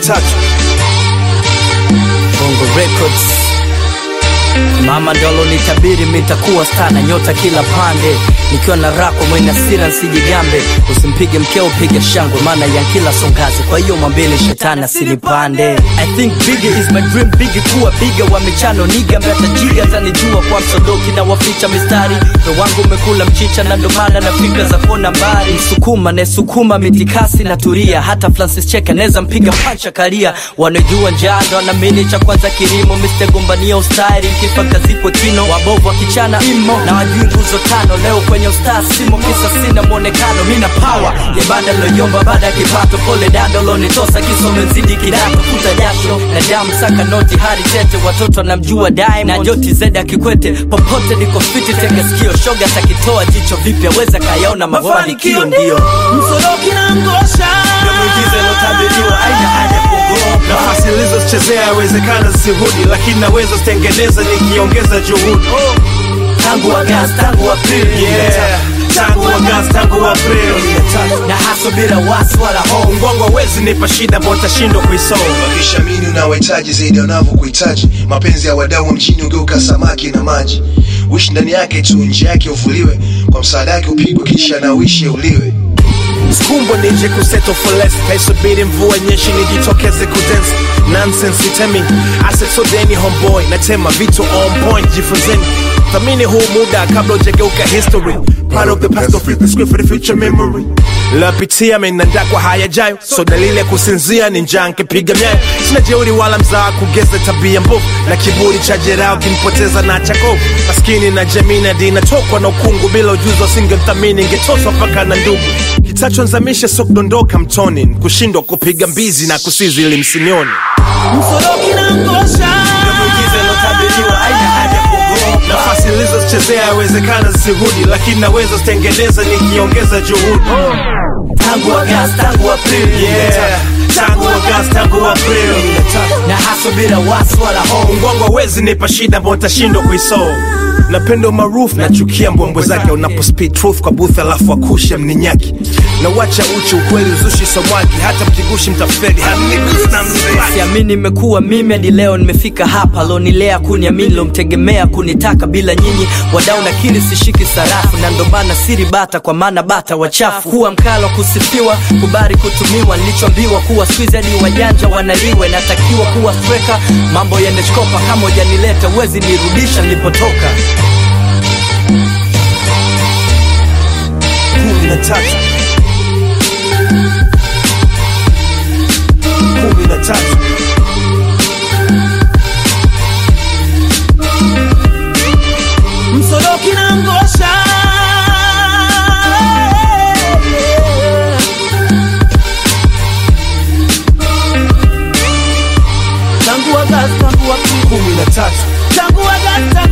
tatu Bongo Records. Mama ndolo nitabiri mitakuwa star na nyota kila pande, nikiwa na rako mwenye hasira nsijigambe, usimpige mkeo piga shangwe, maana ya kila songazi, kwa hiyo mwambeni shetani asinipande. I think bigger is my dream, bigi kuwa biga wa michano niga mbata jiga tanijua kwa msodoki na waficha mistari, ndo wangu umekula mchicha na ndo maana na fikra za kona mbali, msukuma nesukuma mitikasi na turia, hata Francis Cheka neza mpiga pancha karia, wanajua njaa ndo wanaamini cha kwanza kilimo, Mr. gombania ustari mkifa kazikwe kino, wabovu wakichana imo na wajui nguzo tano, leo kwenye ustaa simo, kisa sina mwonekano, mina power ya banda loyomba baada ya kipato, pole dando lonitosa kisome mzidi kidato, futa jasho na damu saka noti hadi tete, watoto namjua Diamond na Joti Zeda Kikwete, popote niko fiti, tega sikio, shoga takitoa jicho vipya, weza kayaona mafanikio ndio msoroki na ngosha muujiza ilotabiriwa, aina haja kuogopa nafasi nilizochezea yawezekana zisirudi lakini naweza zitengeneza nikiongeza juhudi tangu Agosti, tangu Aprili yeah. tangu Agosti tangu Aprili na haso bila wasi wala hofu mgongo hawezi nipa shida ambao utashindwa kuisolve wakishamini unawahitaji zaidi wanavyokuhitaji mapenzi ya wadau wa mjini ugeuka samaki na maji wishi ndani yake tu nje yake uvuliwe kwa msaada yake upigwe kisha na uishi uliwe Skumbo nije kuseto for less Kaisubiri mvua nyeshi nijitokeze kudance Nonsense itemi Asset so deni homeboy Natema vitu on point jifunzeni Thamini huu muda kabla ujageuka history Part of the past don't flip the script for the future memory Lapitia menanda kwa hayajayo So dalili ya kusinzia ni njaa nkipiga myayo Sina jeuri wala mzaa kugeza tabia mbovu Na kiburi cha jerao kinipoteza na chakovu Maskini na jamii na dini natokwa na ukungu Bila ujuzi wasingemthamini ingetoswa mpaka na ndugu kitachonzamisha so kudondoka mtoni kushindwa kupiga mbizi na kusizi ili msinioni msoroki na ngosha muujiza ilotabiriwa, aina haja kuogopa nafasi nilizochezea yawezekana zisirudi lakini naweza zitengeneza nikiongeza juhudi tangu Agosti, tangu Aprili yeah. tangu Agosti tangu Aprili na haso bila wasi wala hofu mgongo hawezi nipa shida ambao utashindwa kuisolve napenda umaarufu nachukia mbwembwe zake unapo speed truth kwa booth alafu akusha mninyaki na wacha uchi ukweli uzushi somwaki hata mkigushi mtafeli hanigusi na mzibaki siamini nimekuwa mimi hadi leo nimefika hapa lonilea kuniamini lomtegemea kunitaka bila nyinyi wadau nakiri sishiki sarafu na ndo maana siri bata kwa maana bata wachafu kuwa mkalo kusifiwa kubari kutumiwa nilichoambiwa kuwa squeeze hadi wajanja wanaliwe natakiwa kuwa streka mambo yaneshkopa kama ujanileta uwezi nirudisha nilipotoka kumi na tatu kumi na tatu msoroki na ngosha tangu Agosti tangu Aprili kumi na tatu tangu Agosti